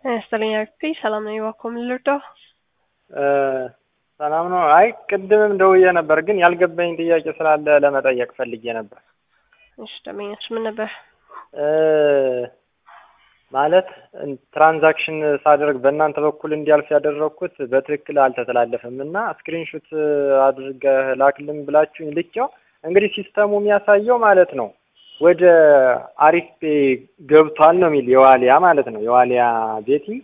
ይስጥልኝ አክቲ ሰላም ነኝ። እባክዎ ምን ልርዳው? ሰላም ነው። አይ ቅድምም ደውዬ ነበር፣ ግን ያልገባኝ ጥያቄ ስላለ ለመጠየቅ ፈልጌ ነበር። እሺ ደንበኛች ምን ነበር? ማለት ትራንዛክሽን ሳደርግ በእናንተ በኩል እንዲያልፍ ያደረግኩት በትክክል አልተተላለፈም እና ስክሪንሹት አድርገህ ላክልን ብላችሁኝ ልኬው እንግዲህ ሲስተሙ የሚያሳየው ማለት ነው ወደ አሪፍ ፔ ገብቷል ነው የሚል የዋሊያ ማለት ነው የዋሊያ ቤቲንግ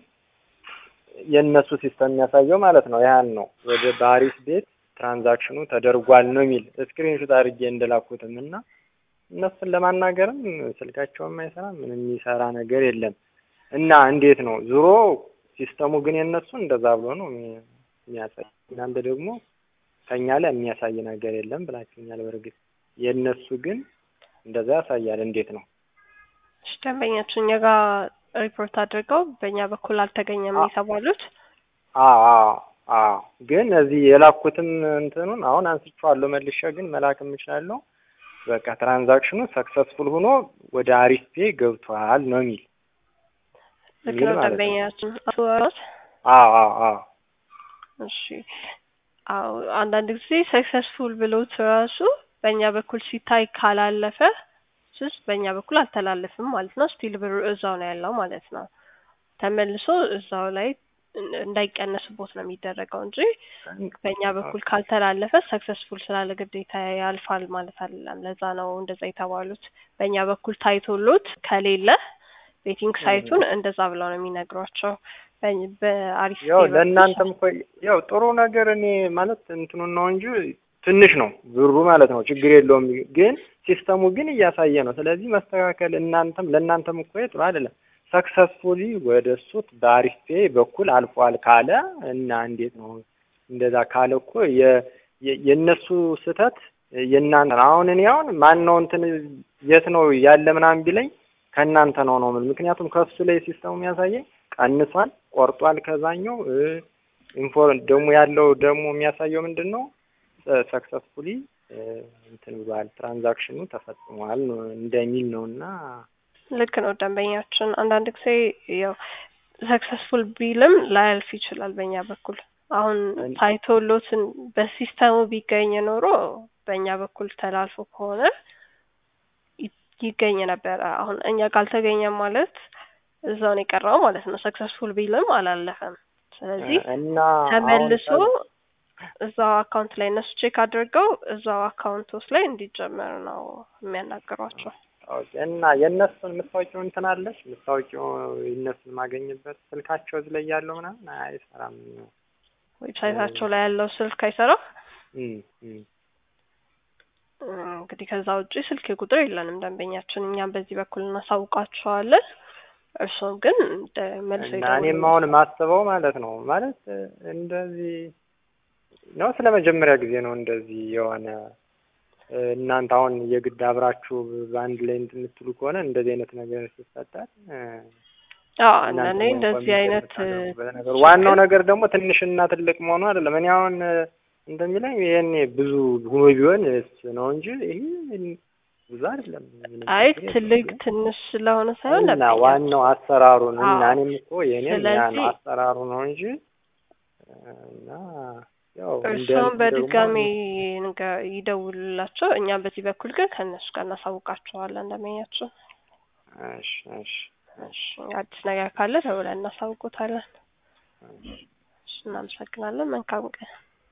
የእነሱ ሲስተም የሚያሳየው ማለት ነው። ያን ነው ወደ በአሪፍ ቤት ትራንዛክሽኑ ተደርጓል ነው የሚል ስክሪንሹት አድርጌ እንደላኩትም እና እነሱን ለማናገርም ስልካቸውም አይሰራም ምንም የሚሰራ ነገር የለም እና እንዴት ነው ዙሮ ሲስተሙ ግን የእነሱ እንደዛ ብሎ ነው የሚያሳይ። እናንተ ደግሞ ከኛ ላይ የሚያሳይ ነገር የለም ብላችሁኛል። በእርግጥ የእነሱ ግን እንደዛ ያሳያል። እንዴት ነው እሺ ደንበኛችሁ እኛ ጋር ሪፖርት አድርገው በእኛ በኩል አልተገኘም የተባሉት? አዎ አዎ አዎ። ግን እዚህ የላኩትም እንትኑን አሁን አንስቼዋለሁ መልሼ ግን መላክ የምችላለሁ በቃ ትራንዛክሽኑ ሰክሰስፉል ሆኖ ወደ አሪፍ ፔ ገብቷል ነው የሚል ልክ ነው ደንበኛችን አስወራት አዎ አዎ አዎ እሺ አዎ አንዳንድ ጊዜ ሰክሰስፉል ብሎት ራሱ በእኛ በኩል ሲታይ ካላለፈ ስስ በእኛ በኩል አልተላለፍም ማለት ነው። ስቲል ብሩ እዛው ነው ያለው ማለት ነው። ተመልሶ እዛው ላይ እንዳይቀነስቦት ነው የሚደረገው እንጂ በእኛ በኩል ካልተላለፈ ሰክሰስፉል ስላለ ግዴታ ያልፋል ማለት አይደለም። ለዛ ነው እንደዛ የተባሉት። በእኛ በኩል ታይቶሎት ከሌለ ቤቲንግ ሳይቱን እንደዛ ብለው ነው የሚነግሯቸው። በአሪፍ ያው ለእናንተም እኮ ያው ጥሩ ነገር እኔ ማለት እንትኑን ነው እንጂ ትንሽ ነው ብሩ ማለት ነው። ችግር የለውም ግን ሲስተሙ ግን እያሳየ ነው። ስለዚህ መስተካከል እናንተም ለእናንተም እኮ ጥሩ አይደለም። ሰክሰስፉሊ ወደ እሱት በአሪፍ ፔ በኩል አልፏል ካለ እና እንዴት ነው እንደዛ ካለ እኮ የእነሱ ስህተት የእናንተ ነው። አሁን እኔ አሁን ማን ነው እንትን የት ነው ያለ ምናምን ቢለኝ ከእናንተ ነው ነው ምን ምክንያቱም ከሱ ላይ ሲስተሙ የሚያሳየኝ ቀንሷል፣ ቆርጧል ከዛኛው ኢንፎ ደግሞ ያለው ደግሞ የሚያሳየው ምንድን ነው ሰክሰስፉሊ እንትን ብሏል ትራንዛክሽኑ ተፈጽሟል እንደሚል ነው እና ልክ ነው ደንበኛችን። አንዳንድ ጊዜ ያው ሰክሰስፉል ቢልም ላያልፍ ይችላል በእኛ በኩል አሁን ታይቶሎትን በሲስተሙ ቢገኝ ኖሮ በእኛ በኩል ተላልፎ ከሆነ ይገኝ ነበረ። አሁን እኛ ካልተገኘ ማለት እዛው ነው የቀረው ማለት ነው። ሰክሰስፉል ቢልም አላለፈም። ስለዚህ ተመልሶ እዛው አካውንት ላይ እነሱ ቼክ አድርገው እዛው አካውንት ውስጥ ላይ እንዲጀመር ነው የሚያናግሯቸው። እና የእነሱን የምታወቂው እንትን አለች የምታወቂው የእነሱን ማገኝበት ስልካቸው እዚህ ላይ ያለው ምናምን አይሰራም። ዌብሳይታቸው ላይ ያለው ስልክ አይሰራም። እንግዲህ ከዛ ውጪ ስልክ ቁጥር የለንም ደንበኛችን። እኛም በዚህ በኩል እናሳውቃቸዋለን። እርሱም ግን መልሶ እና እኔም አሁን ማስበው ማለት ነው ማለት እንደዚህ ነው ስለ መጀመሪያ ጊዜ ነው እንደዚህ የሆነ እናንተ አሁን የግድ አብራችሁ በአንድ ላይ እንትን የምትሉ ከሆነ እንደዚህ አይነት ነገር ሲፈጠር አንዳንዴ እንደዚህ አይነት ዋናው ነገር ደግሞ ትንሽና ትልቅ መሆኑ አይደለም። እኔ አሁን እንደሚለኝ ይሄኔ ብዙ ሆኖ ቢሆን ነው እንጂ ይሄ ብዙ አይደለም። አይ ትልቅ ትንሽ ስለሆነ ሳይሆን እና ዋናው አሰራሩ ነው። እና እኔም እኮ የኔም ያ ነው አሰራሩ ነው እንጂ እና ያው እርሷም በድጋሚ ይደውሉላቸው። እኛም በዚህ በኩል ግን ከእነሱ ጋር እናሳውቃቸዋለን እንደመኛቸው። እሺ እሺ እሺ አዲስ ነገር ካለ ደውለን እናሳውቆታለን። እሺ እናመሰግናለን። መልካም ቀን